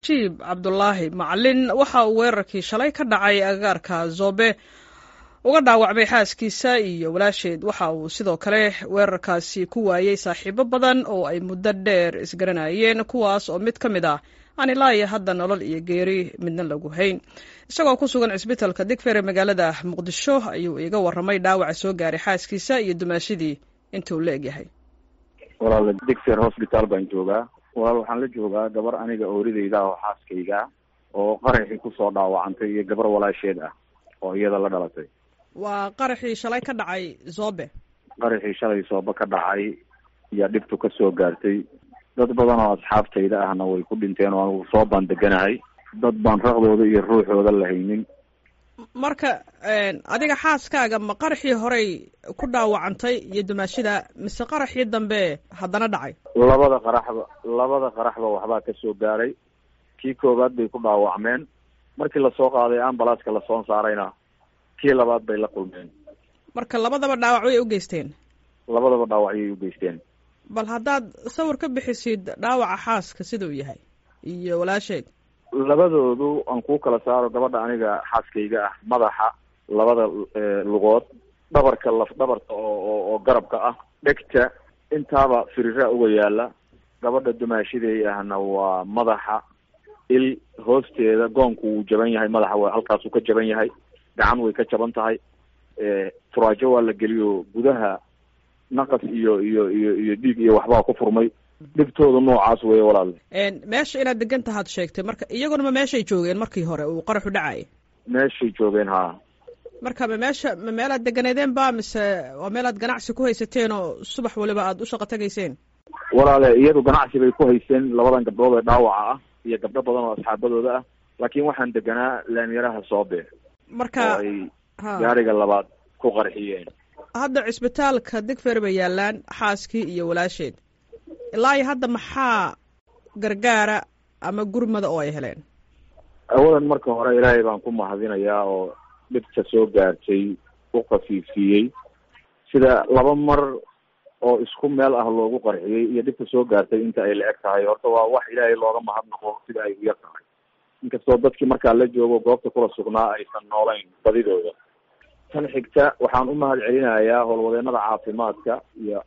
najiib cabdulaahi macalin waxa uu weerarkii shalay ka dhacay agagaarka zobe uga dhaawacmay xaaskiisa iyo walaasheed waxa uu sidoo kale weerarkaasi ku waayey saaxiibo badan oo ay muddo dheer isgaranayeen kuwaas oo mid ka mid ah aan ilaa iyo hadda nolol iyo geeri midna lagu hayn isagoo ku sugan cisbitalka digfere magaalada muqdisho ayuu iiga warramay dhaawaca soo gaaray xaaskiisa iyo dumaashadii intuu la egyahay walaal digfer hosbitaal baan joogaa walaal waxaan la joogaa gabar aniga oorideyda oo xaaskayga oo qaraxii kusoo dhaawacantay iyo gabar walaasheed ah oo iyada la dhalatay waa qaraxii shalay ka dhacay zobe qaraxii shalay sooba ka dhacay iyo dhibtu ka soo gaartay dad badan oo asxaabtayda ahna way ku dhinteen oo anugu soo baan deganahay dad baan raqdooda iyo ruuxooda la haynin marka adiga xaaskaaga ma qaraxii horey ku dhaawacantay iyo dumaashida mise qaraxii dambe haddana dhacay labada qaraxba labada qaraxba waxbaa ka soo gaaray kii koowaad bay ku dhaawacmeen markii lasoo qaaday ambalaaska lasoo saarayna kii labaad bay la kulmeen marka labadaba dhaawac way u geysteen labadaba dhaawacyay u geysteen bal haddaad sawir ka bixisid dhaawaca xaaska sida uu yahay iyo walaasheed labadoodu aan kuu kala saaro gabadha aniga xaaskayga ah madaxa labada lugood dhabarka laf dhabarka oo oo garabka ah dhegta intaaba firira uga yaala gabadha dumaashiday ahna waa madaxa il hoosteeda goonku wuu jaban yahay madaxa w halkaasuu ka jaban yahay gacan way ka jaban tahay turaajo waa la geliyo gudaha naqas iyo iyo iyo iyo dhiig iyo waxbaa ku furmay dhibtooda noocaas weeye walaal meesha inaad degan tahaad sheegtay marka iyaguna ma meeshay joogeen markii hore uu qaraxu dhacay meeshay joogeen haa marka ma meesha ma meelaad deganeedeen ba mise waa meelaad ganacsi ku haysateen oo subax waliba aada u shaqo tegayseen walaale iyadu ganacsi bay ku haysteen labadan gabdhood ee dhaawaca ah iyo gabdho badan oo asxaabadooda ah laakiin waxaan deganaa laamyaraha soobe marka oo ay gaariga labaad ku qarxiyeen hadda cisbitaalka digfer bay yaalaan xaaskii iyo walaasheed ilaa iyo hadda maxaa gargaara ama gurmada oo ay heleen awalan marka hore ilaahay baan ku mahadinayaa oo dhibta soo gaartay u khafiifiyey sida laba mar oo isku meel ah loogu qarxiyey iyo dhibta soo gaartay inta ay la eg tahay horta waa wax ilaahay looga mahadnaqo sida ay u yar tahay inkastoo dadkii markaa la joogo goobta kula sugnaa aysan noolayn badidooda tan xigta waxaan u mahad celinayaa howlwadeenada caafimaadka iyo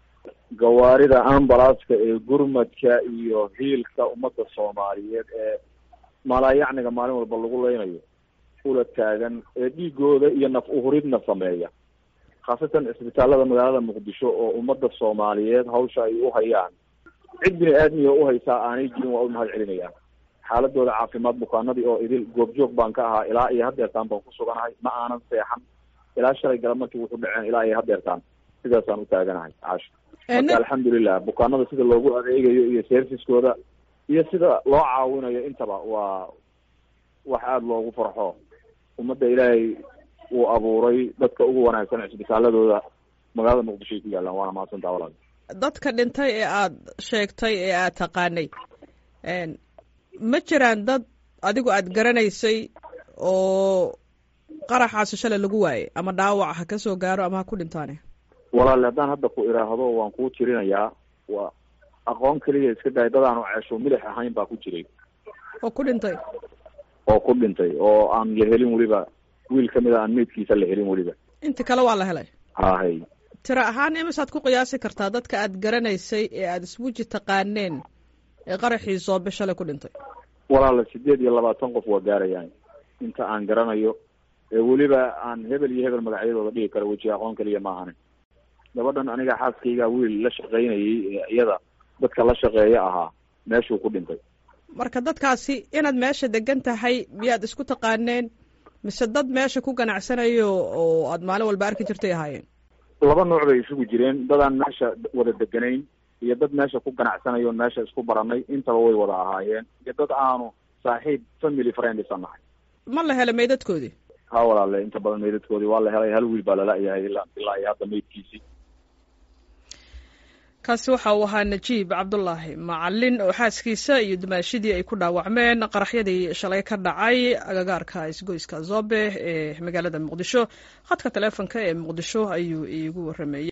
gawaarida ambalaaska ee gurmadka iyo hiilka ummadda soomaaliyeed ee malaayacniga maalin walba lagu leynayo ula taagan ee dhiigooda iyo naf uhuridna sameeya khaasatan cisbitaalada magaalada muqdisho oo ummadda soomaaliyeed hawsha ay u hayaan cid bini aadmiga uhaysaa aanay jirin waa u mahad celinayaa xaaladooda caafimaad bukaanadii oo idil goobjoog baan ka ahaa ilaa iyo hadeertaan baan ku suganahay ma aanan seexan ilaa shalay galab markii wuxuu dhaceen ilaa iyo hadeertaan sidaasaan u taaganahay caasha marka alxamdulilah bukaanada sida loogu adeegayo iyo serviskooda iyo sida loo caawinayo intaba waa wax aada loogu farxo ummadda ilaahay uu abuuray dadka ugu wanaagsan cisbitaaladooda magaalada muqdisho ay ku yaalaan waana mahadsantaa walaal dadka dhintay ee aada sheegtay ee aada taqaanay ma jiraan dad adigu aada garanaysay oo qaraxaasi shalay lagu waayay ama dhaawac ha ka soo gaaro ama ha ku dhintaane walaale haddaan hadda ku idhaahdo waan kuu tirinayaa waa aqoon keliya iska dahay dad aanu ceesho milix ahayn baa ku jiray oo ku dhintay oo ku dhintay oo aan la helin weliba wiil kamid a aan meydkiisa la helin weliba inta kale waa la helay hahay tiro ahaan imisaad ku qiyaasi kartaa dadka aada garanaysay ee aada isweji taqaaneen ee qaraxii soobe shalay ku dhintay walaala sideed iyo labaatan qof waa gaarayaan inta aan garanayo ee weliba aan hebel iyo hebel magacyadooda dhigi karo weji aqoon keliya ma ahanin gabadhan aniga xaaskayga wiil la shaqaynayay ee iyada dadka la shaqeeya ahaa meeshuu ku dhintay marka dadkaasi inaad meesha degan tahay miyaad isku taqaaneen mise dad meesha ku ganacsanayo oo aada maalin walba arki jirtay ahaayeen laba nooc bay isugu jireen dadaan meesha wada deganayn iyo dad meesha ku ganacsanayo meesha isku baranay intaba way wada ahaayeen iyo dad aanu saaxiib family friend isa nahay ma la helay meydadkoodii ha walaale inta badan meydadkoodii waa la helay hal wiil baa lala-yahay ilaa ilaa iyo hadda meydkiisii kaasi waxa uu ahaa najiib cabdulaahi macalin oo xaaskiisa iyo dumaashidii ay ku dhaawacmeen qaraxyadii shalay ka dhacay agagaarka isgoyska zobe ee magaalada muqdisho khadka taleefonka ee muqdisho ayuu iigu warameeyey